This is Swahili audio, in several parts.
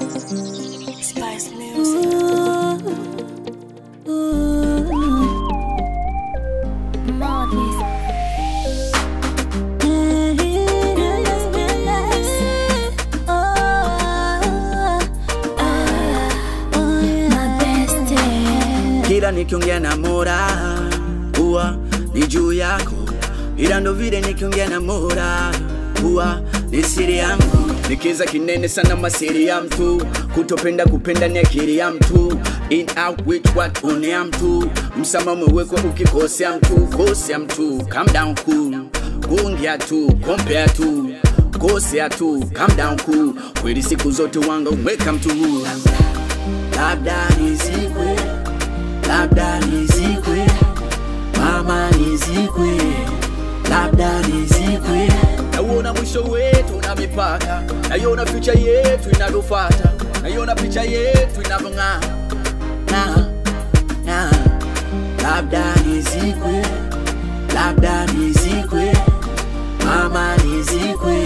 Spice Music. Madness. My bestie. kila nikiongea na Mola huwa ni juu yako, ila ndo vile nikiongea na Mola huwa ni siri yangu. Nikiza kinene sana masiri ya mtu, kutopenda kupenda ni akili ya mtu, in out with what one ya mtu, msamaha umewekwa ukikosea mtu, kosea mtu, calm down cool, kuongea tu, compare tu kosea tu, calm down cool, kweli siku zote wanga umweka mtu huru labda nizikwe, labda nizikwe, mama nizikwe, labda nizikwe. Nauona mwisho wetu na mipaka, naiona future yetu inavyofata, naiona picha yetu inavyong'aa na na labda nizikwe, labda nizikwe, mama nizikwe,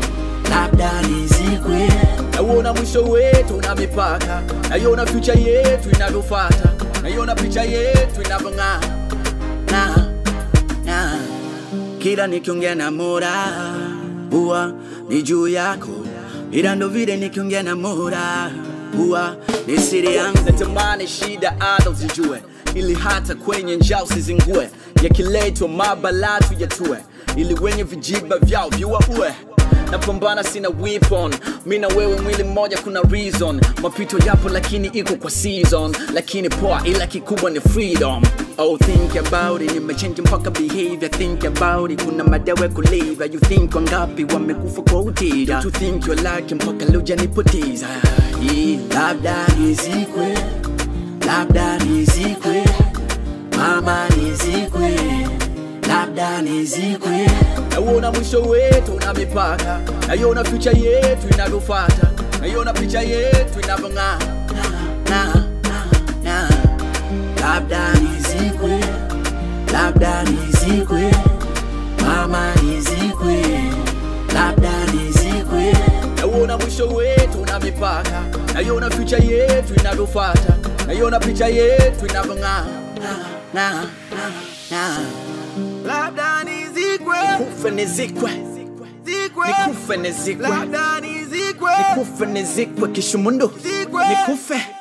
labda nizikwe. Nauona mwisho wetu na mipaka, naiona future yetu inavyofata, naiona picha yetu inavyong'aa na na kila nikiongea na Mola huwa ni juu yako, ila ndo vile nikiongea na Mola huwa ni siri yangu. Natamani shida ada uzijue, ili hata kwenye njaa usizingue, yakiletwa mabala tuyatue, ili wenye vijiba vyao viwaue napambana sina weapon mi na wewe mwili mmoja kuna reason mapito yapo lakini iko kwa season lakini poa ila kikubwa ni freedom Oh, think about it, nimechange mpaka behavior Think about it, kuna madawa kulevya You think wangapi wamekufa kwa utida To think you're lucky mpaka leo janipoteza yeah. Labda nizikwe, labda nizikwe Mama nizikwe, labda nizikwe Nauona mwisho wetu na mipaka, naiona future yetu inavyofata, naiona picha yetu inavyong'aa na, na, na. Labda nizikwe, labda nizikwe, mama nizikwe, labda nizikwe. Nauona mwisho wetu na mipaka, naiona future yetu inavyofata, naiona picha yetu inavyong'aa na, na, na, na. labda nizikwe Kufe nizikwe, zikwe nikufe nizikwe, labda nizikwe nikufe nizikwe kishumundu, Zikwe. nikufe